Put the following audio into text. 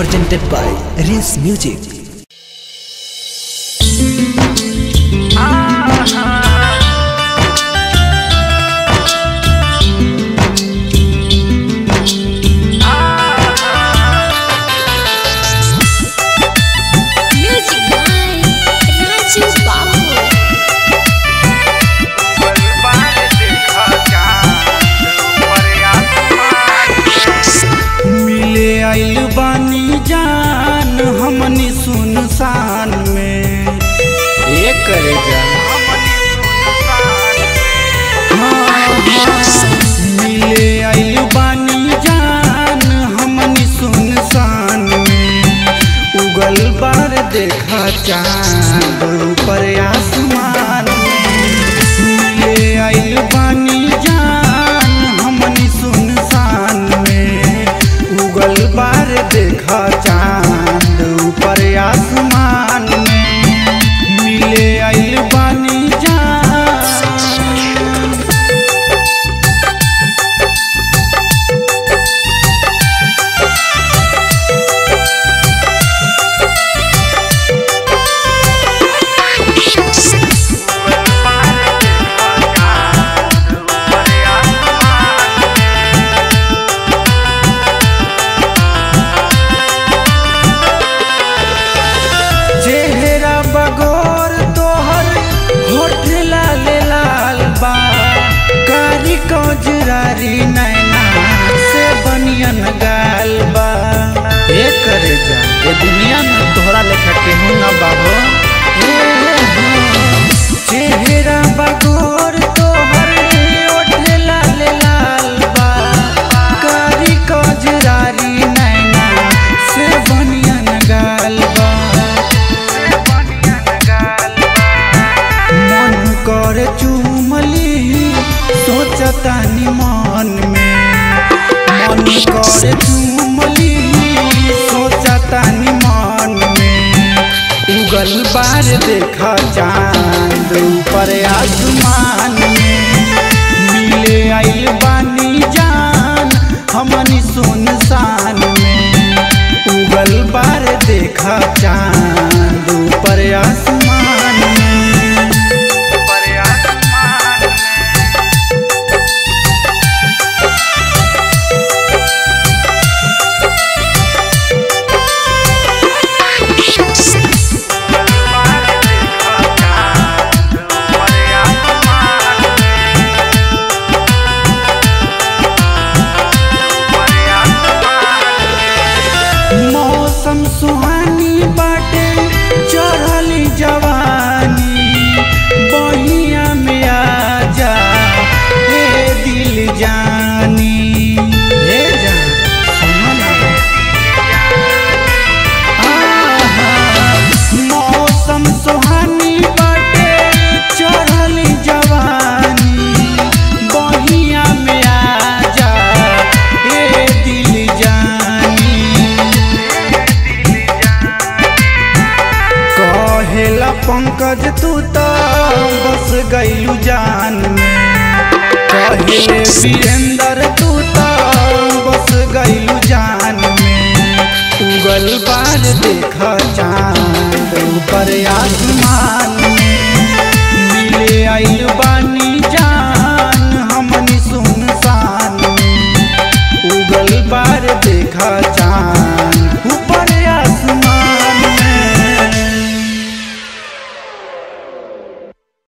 presented by Rinse Music. Music by Raju Babu. मिले आइल बानी जान हमनी सुनसान में ये करे जान हाँ, हाँ। मिले आइल बानी जान हमनी सुनसान में उगल बार देखा चांद ऊपर आसमान में मिले आइल बानी जान हमनी सुनसान में उगल बार देखा चांद ऊपर आसमान में मिले आइल बानी जान चेहरा बगोर तोहर होठ लाल लाल बा कारी कजरारी नैना से बनियन गाल बा ए करे जा ए दुनिया में तोहरा लेखा केहू ना बाबो चेहरा बगोर तोहर होठ लाल लाल बा कारी कजरारी नैना से बनियन गाल बा मन कर चुमली सोचतानी मन में मन कर चुमली सोचतानी मन में उगल बार देखा चांद ऊपर आसमान में मिले आइल बानी जान हमनी सुनसान में उगल बार देखा चांद ऊपर आसमान में मौसम सुहानी बाटे चढ़ली जवानी बहिया में आ जा हे दिल जानी हे जान सुनो ना आहा, मौसम सुहानी बाटे चढ़ली जवानी बहिया में आ जा हे दिल जानी कहेला पंकज तू तो बस गईलू जान में कहे वीरेंद्र तू तो बस गईलू जान में उगल बार देखा चांद ऊपर आसमान में मिले आइल बानी जान हमनी सुनसान में उगल बार देखा चांद